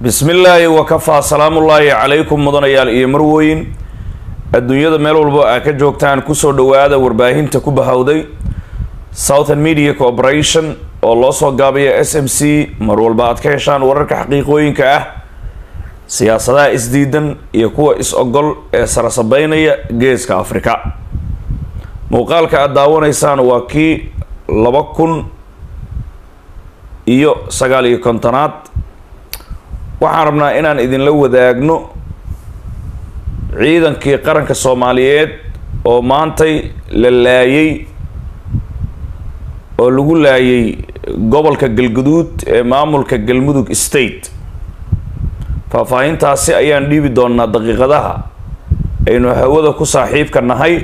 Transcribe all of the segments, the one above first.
bismi illaahi wakafaa salaamullaahi calaykum mudanayaal iyo marwooyin adduunyada meel walbo aa ka joogtaan kusoo dhawaada warbaahinta ku bahowday southern media corporation oo loo soo gaabiya s m c mar walba aad ka heshaan wararka xaqiiqooyinka ah siyaasadaha isdiidan iyo kuwa is-ogol ee sarasabeynaya geeska afrika muuqaalka aada daawanaysaan waa kii laba kun iyo sagaal iyo kontonaad waxaan rabnaa inaan idinla wadaagno ciidankii qaranka soomaaliyeed oo maantay la laayay oo lagu laayay gobolka galguduud ee maamulka galmudug state faahfaahintaasi ayaan dhiibi doonaa daqiiqadaha aynu hawada ku saaxiibka nahay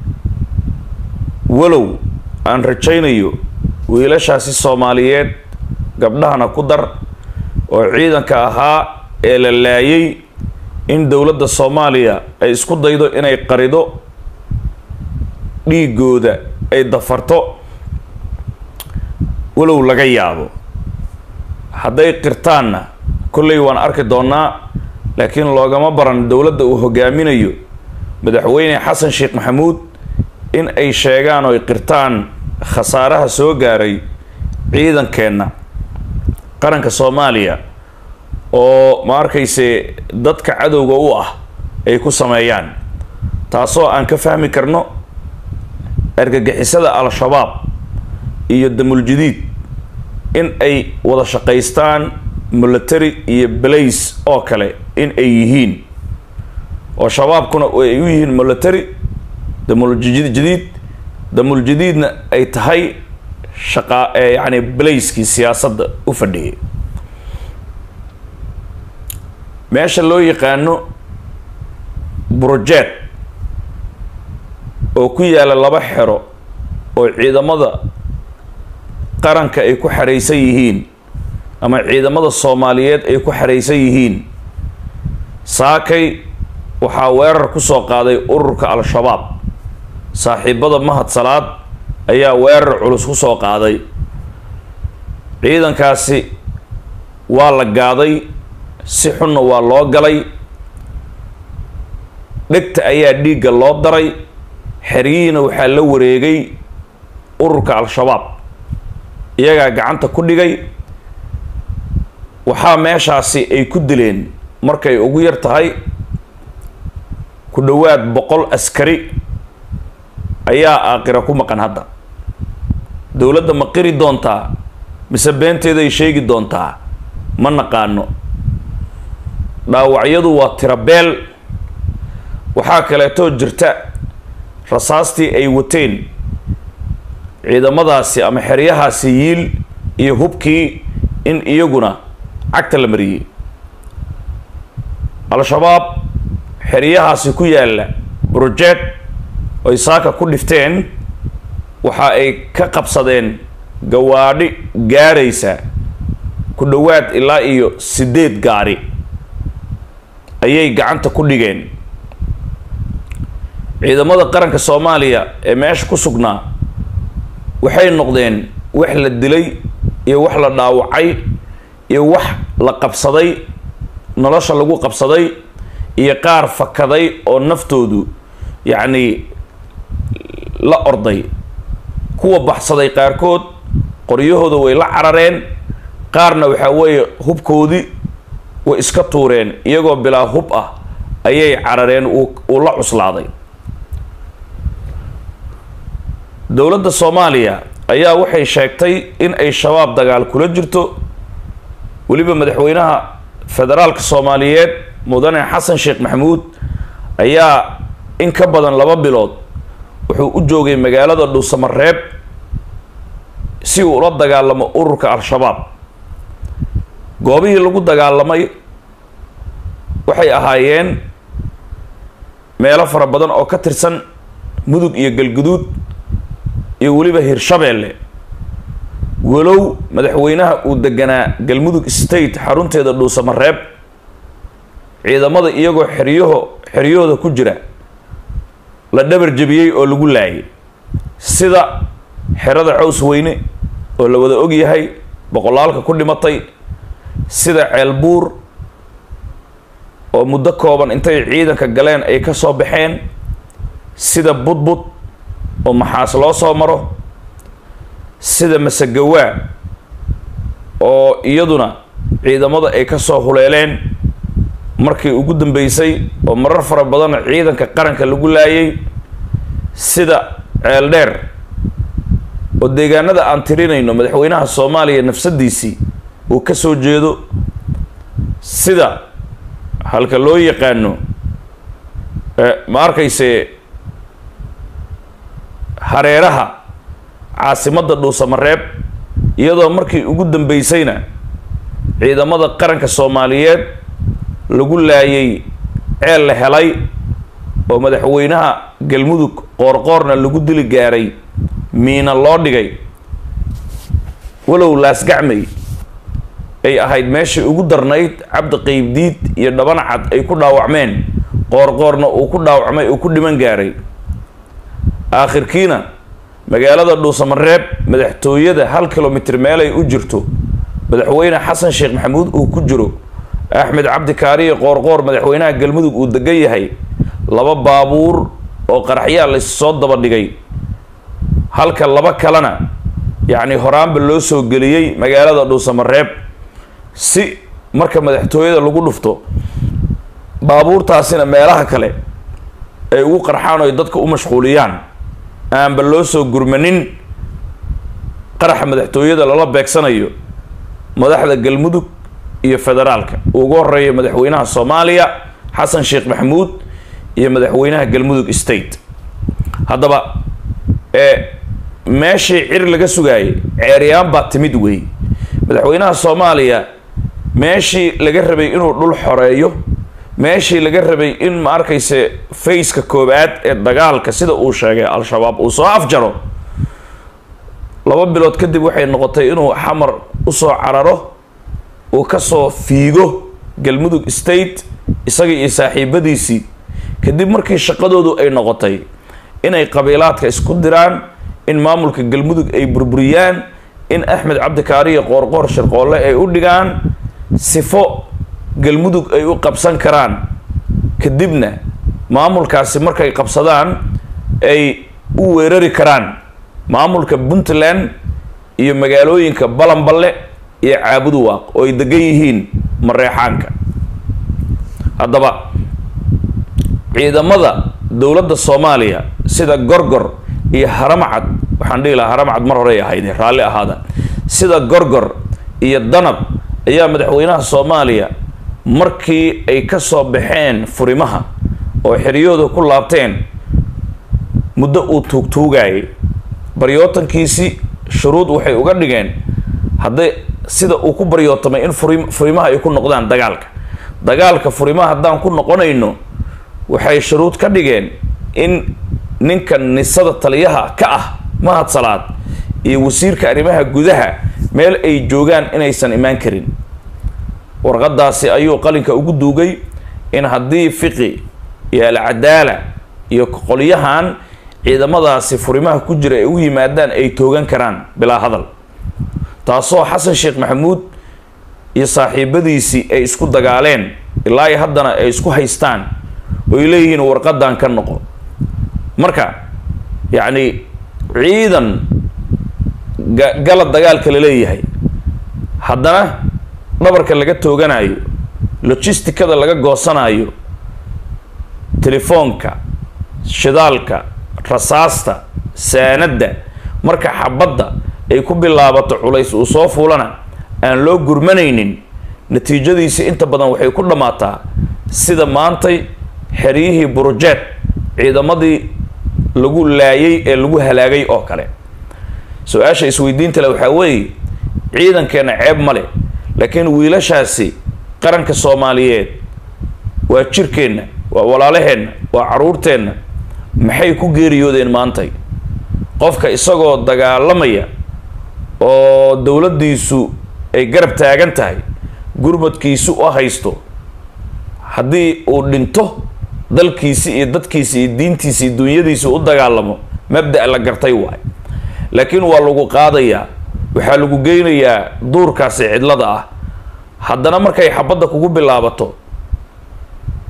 walow aan rajaynayo wiilashaasi soomaaliyeed gabdhahana ku dar oo ciidanka ahaa ee la laayay in dowladda soomaaliya ay isku daydo inay qarido dhiigooda ay dafarto walow laga yaabo hadday qirtaanna kolley waan arki doonaa laakiin loogama baran dowladda uu hogaaminayo madaxweyne xasan sheekh maxamuud in ay sheegaan oo ay qirtaan khasaaraha soo gaaray ciidankeenna qaranka soomaaliya oo ma arkayse dadka cadowga u ah ay ku sameeyaan taasoo aan ka fahmi karno argagixisada al-shabaab iyo damuljadiid in ay wada shaqaystaan military iyo balays oo kale in ay yihiin oo shabaabkuna ay u yihiin military damuljadiid damuljadiidna ay tahay shaqa yacni balayskii siyaasadda u fadhiyay meesha loo yaqaano brojet oo ku yaala laba xero oo ciidamada qaranka ay ku xaraysan yihiin ama ciidamada soomaaliyeed ay ku xaraysan yihiin saakay waxaa weerar ku soo qaaday ururka al-shabaab saaxiibada mahad salaad ayaa weerar culus ku soo qaaday ciidankaasi waa la gaaday si xunna waa loo galay dhegta ayaa dhiigga loo daray xeryihiina waxaa la wareegay ururka al-shabaab iyagaa gacanta ku dhigay waxaa meeshaasi ay ku dileen markay ugu yar tahay ku dhowaad boqol askari ayaa aaqira ku maqan hadda dowladda ma qiri doontaa mise beenteeday sheegi doontaa ma naqaano dhaawacyadu waa tirabeel waxaa kaleetoo jirta rasaastii ay wateen ciidamadaasi ama xeryahaasi yiil iyo hubkii in iyaguna cagta la mariyey al-shabaab xeryahaasi ku yaalla brojet oy saaka ku dhifteen waxa ay ka qabsadeen gawaadhi gaaraysa ku dhowaad ilaa iyo siddeed gaari ayay gacanta ku dhigeen ciidamada qaranka soomaaliya ee meesha ku sugnaa waxay noqdeen wax la dilay iyo wax la dhaawacay iyo wax la qabsaday nolosha lagu qabsaday iyo qaar fakaday oo naftoodu yacni la orday kuwa baxsaday qaarkood qoryahooda way la carareen qaarna waxaa weeye hubkoodii way iska tuureen iyagoo bilaa hub ah ayay carareen uu la cuslaaday dowladda soomaaliya ayaa waxay sheegtay in ay shabaab dagaal kula jirto weliba madaxweynaha federaalka soomaaliyeed mudane xasan sheekh maxamuud ayaa in ka badan laba bilood wuxuu u joogay magaalada dhuusamareeb si uu ula dagaalamo ururka al-shabaab goobihii lagu dagaalamay waxay ahaayeen meelo fara badan oo ka tirsan mudug iyo galguduud iyo weliba hirshabeelle walow madaxweynaha uu deganaa galmudug state xarunteeda dhuusamareeb ciidamada iyagoo xeryaho xeryahooda ku jira la dhabar jebiyey oo lagu laayay sida xerada caws weyne oo la wada og yahay boqolaalka ku dhimatay sida ceelbuur oo muddo kooban intay ciidanka galeen ay ka soo baxeen sida budbud oo maxaas loo soo maro sida masagawaa oo iyaduna ciidamada ay ka soo huleeleen markii ugu dambeysay oo marar fara badan ciidanka qaranka lagu laayay sida ceeldheer oo deegaanada aan tirinayno madaxweynaha soomaaliya nafsadiisii uu ka soo jeedo sida halka loo yaqaano ma arkayse hareeraha caasimadda dhuusamareeb iyadoo markii ugu dambeysayna ciidamada qaranka soomaaliyeed lagu laayay ceel la helay oo madaxweynaha galmudug qoorqoorna lagu dili gaaray miina loo dhigay walow laasgacmay ay ahayd meeshii ugu darnayd cabdi qeybdiid iyo dhabanacad ay ku dhaawacmeen qoorqoorna uu ku dhaawacmay uu ku dhiman gaaray aakhirkiina magaalada dhuusamareeb madaxtooyada hal kilomitr meelay u jirto madaxweyne xasan sheekh maxamuud uu ku jiro axmed cabdi kaariye qoorqoor madaxweynaha galmudug uu degan yahay laba baabuur oo qaraxyaa la soo daba dhigay halka laba kalena yacni horaanba loo soo geliyey magaalada dhuusamareeb si marka madaxtooyada lagu dhufto baabuurtaasina meelaha kale ay ugu qarxaan oo ay dadka u mashquuliyaan aanba loo soo gurmanin qaraxa madaxtooyada lala beegsanayo madaxda galmudug iyo federaalka ugu horeeya madaxweynaha soomaaliya xasan sheekh maxamuud iyo madaxweynaha galmudug state haddaba ee meeshii cir laga sugaayay ceeryaan baa timid wey madaxweynaha soomaaliya meeshii laga rabay inuu dhul xoreeyo meeshii laga rabay in ma arkayse fayska koobaad ee dagaalka sida uu sheegay al-shabaab uu soo afjaro laba bilood kadib waxay noqotay inuu xamar usoo cararo uu kasoo fiigo galmudug state isaga iyo saaxiibadiisii kadib markii shaqadoodu ay noqotay inay qabiilaadka isku diraan in maamulka galmudug ay burburiyaan in axmed cabdikaariyo qoorqoor shirqoolle ay u dhigaan sifo galmudug ay u qabsan karaan kadibna maamulkaasi markay qabsadaan ay u weerari karaan maamulka puntland iyo magaalooyinka balanballe iyo caabuduwaaq oo ay degan yihiin mareexaanka haddaba ciidamada dowladda soomaaliya sida gorgor iyo haramcad waxaan dhihi lahaa haramcad mar horey ahayde raalli ahaada sida gorgor iyo danab ayaa madaxweynaha soomaaliya markii ay ka soo baxeen furimaha oo xeryooda ku laabteen muddo uu tuugtuugayay baryootankiisi shuruud waxay uga dhigeen hadday sida uu ku baryootamay in furi furimaha ay ku noqdaan dagaalka dagaalka furimaha haddaan ku noqonayno waxay shuruud ka dhigeen in ninka nisada taliyaha ka ah mahad salaad iyo wasiirka arrimaha gudaha meel ay joogaan inaysan imaan karin warqadaasi ayuu qalinka ugu duugay in haddii fiqi iyo alcadaala iyo qolyahan ciidamadaasi furimaha ku jira ay u yimaadaan ay toogan karaan bilaa hadal taasoo xasan sheekh maxamuud iyo saaxiibadiisii ay isku dagaaleen ilaa iyo haddana ay isku haystaan oy leeyihiin warqadan ka noqo marka yacni ciidan gala dagaalka la leeyahay haddana dhabarka laga tooganayo logisticada laga goosanayo telefoonka shidaalka rasaasta saanadda marka xabadda ay ku bilaabato culays uu soo fuulana aan loo gurmanaynin natiijadiisi inta badan waxay ku dhammaataa sida maantay xeryihii burujeed ciidamadii lagu laayay ee lagu halaagay oo kale su-aasha isweydiinta le waxaa weeye ciidankeenna ceeb ma leh laakiin wiilashaasi qaranka soomaaliyeed waa jirkeenna waa walaalaheenna waa caruurteenna maxay ku geeriyoodeen maantay qofka isagoo dagaalamaya oo dowladdiisu ay garab taagan tahay gurmadkiisu u haysto haddii uu dhinto dalkiisi iyo dadkiisi iyo diintiisi iyo dunyadiisi u dagaalamo mabda' la gartay waay laakiin waa lagu qaadayaa waxaa lagu geynayaa duurkaasi cidlada ah haddana markay xabadda kugu bilaabato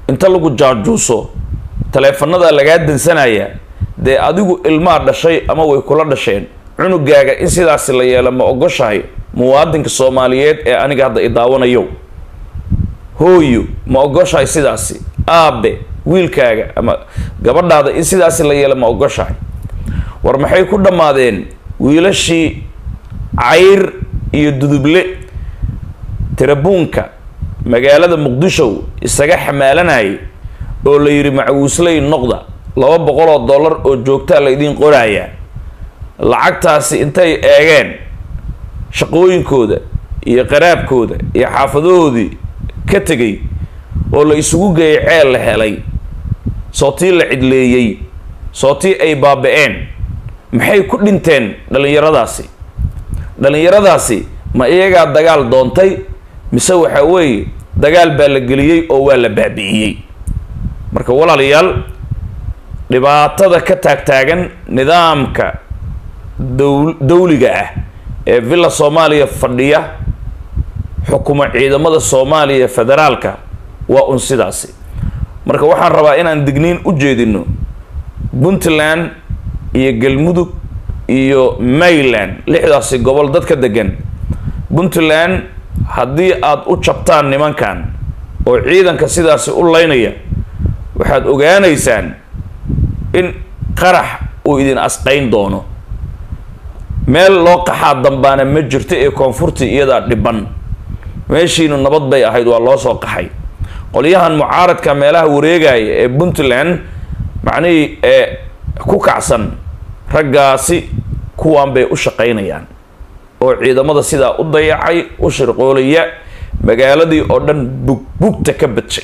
inta lagu jaajuuso taleefanada lagaa dansanaya dee adigu ilmaa dhashay ama way kula dhasheen cunugaaga in sidaasi la yeelo ma ogoshahay muwaadinka soomaaliyeed ee aniga hadda i daawanayo hooyo ma ogoshahay sidaasi aabe wiilkaaga ama gabadhaada in sidaasi la yeelo ma ogoshahay war maxay ku dhammaadeen wiilashii cayr iyo duduble tirabuunka magaalada muqdisho isaga xamaalanayay oo la yidhi macawiisley noqda laba boqol oo dollar oo joogtaa la idiin qorayaa lacagtaasi intay eegeen shaqooyinkooda iyo qaraabkooda iyo xaafadahoodii ka tegay oo la isugu geeyay ceel la helay sootii la cidleeyey sootii ay baaba-een maxay ku dhinteen dhallinyaradaasi dhallinyaradaasi ma iyagaa dagaal doontay mise waxaa weeye dagaal baa la geliyey oo waa la baabi'iyey marka walaalayaal dhibaatada ka taagtaagan nidaamka dow dawliga ah ee villa soomaaliya fadhiya xukuma ciidamada soomaaliya federaalka waa un sidaasi marka waxaan rabaa inaan digniin u jeedino puntland iyo galmudug iyo mayland lixdaasi gobol dadka degan puntland haddii aada u jabtaan nimankan oo ciidanka sidaasi u laynaya waxaad ogaanaysaan in qarax uu idin asqayn doono meel loo qaxaa dambaana ma jirto ee koonfurtii iyadaa dhiban meeshiinu nabad bay ahayd waa loo soo qaxay qolyahan mucaaradka meelaha wareegaya ee puntland macnihii ee ku kacsan raggaasi kuwan bay u shaqaynayaan oo ciidamada sidaa u dayacay u shirqoolaya magaaladii oo dhan bugbugta ka badshay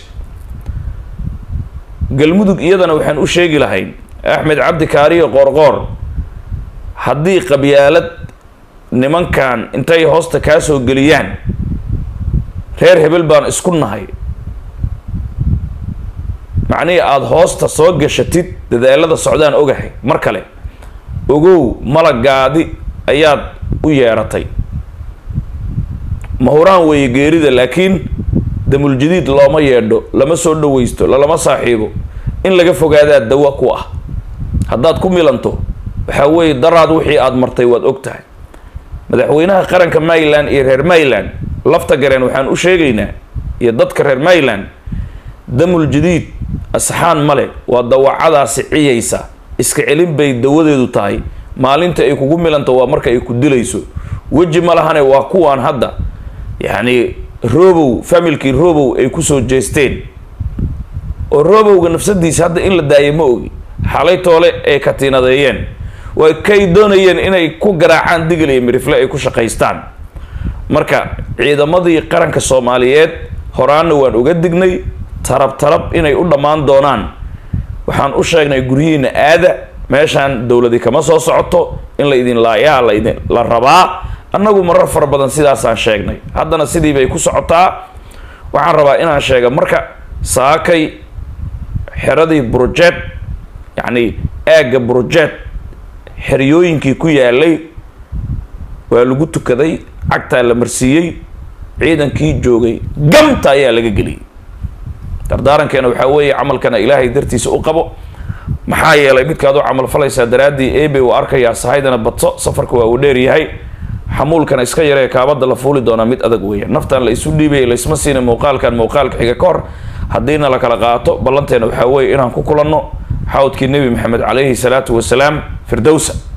galmudug iyadana waxaan u sheegi lahayn axmed cabdi kaariyo qoorqoor haddii qabyaalad nimankan intay hoosta kaa soo geliyaan reer hebel baan isku nahay macnihii aada hoosta soo gashatid dadaalada socdaan ogahay mar kale ogow malagaadi ayaad u yeeratay mahuraan weeye geerida laakiin damuljadiid looma yeedho lama soo dhawaysto lalama saaxiibo in laga fogaadaa dawa ku ah haddaad ku milanto waxaa weeye daraad wixii aada martay waad og tahay madaxweynaha qaranka mayland iyo reer mayland lafta gareen waxaan u sheegaynaa iyo dadka reer mayland damul jadiid asxaan male waa dawacadaasi ciyaysa iska celin bay dawadeedu tahay maalinta ay kugu milanto waa marka ay ku dilayso weji ma lahane waa kuwaan hadda yacni robow familkii robow ay kusoo jeesteen oo robowga nafsadiisa hadda in la daayo ma ogi xalay toole ay katiinadeeyeen way kay doonayeen inay ku garaacaan digil iyo mirifle ay ku shaqaystaan marka ciidamadii qaranka soomaaliyeed horaanna waan uga dignay tarab tarab inay u dhammaan doonaan waxaan u sheegnay guryihiina aada meeshaan dowladi kama soo socoto in la idin laayaa laidin la rabaa annagu marar fara badan sidaasaan sheegnay haddana sidii bay ku socotaa waxaan rabaa inaan sheega marka saakay xeradii brojet yacni aagga brojet xeryooyinkii ku yaalay waa lagu tukaday cagtaa la marsiiyey ciidankii joogay gamta ayaa laga geliyay dardaarankeena waxaa weeye camalkana ilaahay dartiisa u qabo maxaa yeelay midkaad u camal falaysaa daraaddii ebe uu arkayaa sahaydana badso safarka waa uu dheer yahay xamuulkana iska yaree kaabada la fuuli doonaa mid adag weeya naftan la isu dhiibaya laysma siina muuqaalkan muuqaalka xiga ka hor haddiina la kala qaato ballanteena waxaa weeye inaan ku kulanno xawdkii nebi maxamed calayhi salaatu wasalaam firdowsa